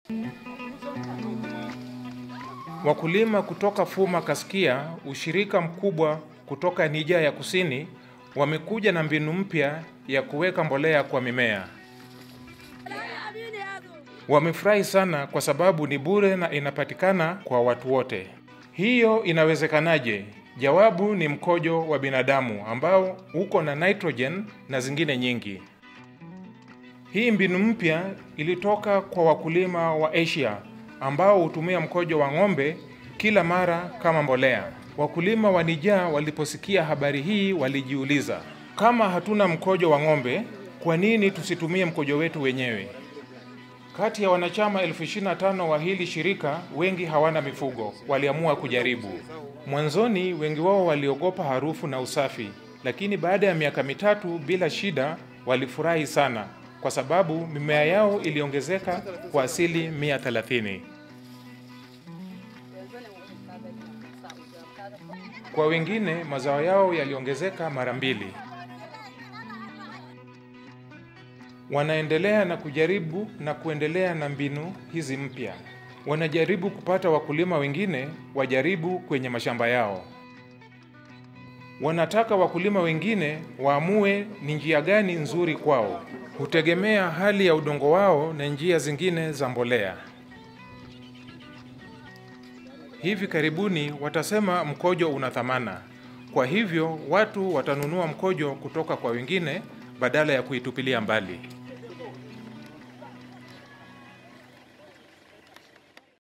Wakulima kutoka Fuma Kaskia, ushirika mkubwa kutoka Niger ya Kusini, wamekuja na mbinu mpya ya kuweka mbolea kwa mimea. Wamefurahi sana kwa sababu ni bure na inapatikana kwa watu wote. Hiyo inawezekanaje? Jawabu ni mkojo wa binadamu ambao uko na nitrogen na zingine nyingi. Hii mbinu mpya ilitoka kwa wakulima wa Asia ambao hutumia mkojo wa ng'ombe kila mara kama mbolea. Wakulima wa Niger waliposikia habari hii walijiuliza, kama hatuna mkojo wa ng'ombe, kwa nini tusitumie mkojo wetu wenyewe? Kati ya wanachama elfu ishirini na tano wa hili shirika, wengi hawana mifugo, waliamua kujaribu. Mwanzoni wengi wao waliogopa harufu na usafi, lakini baada ya miaka mitatu bila shida, walifurahi sana kwa sababu mimea yao iliongezeka kwa asili 130. Kwa wengine mazao yao yaliongezeka mara mbili. Wanaendelea na kujaribu na kuendelea na mbinu hizi mpya. Wanajaribu kupata wakulima wengine wajaribu kwenye mashamba yao. Wanataka wakulima wengine waamue ni njia gani nzuri kwao. Hutegemea hali ya udongo wao na njia zingine za mbolea. Hivi karibuni watasema mkojo una thamana. Kwa hivyo watu watanunua mkojo kutoka kwa wengine badala ya kuitupilia mbali.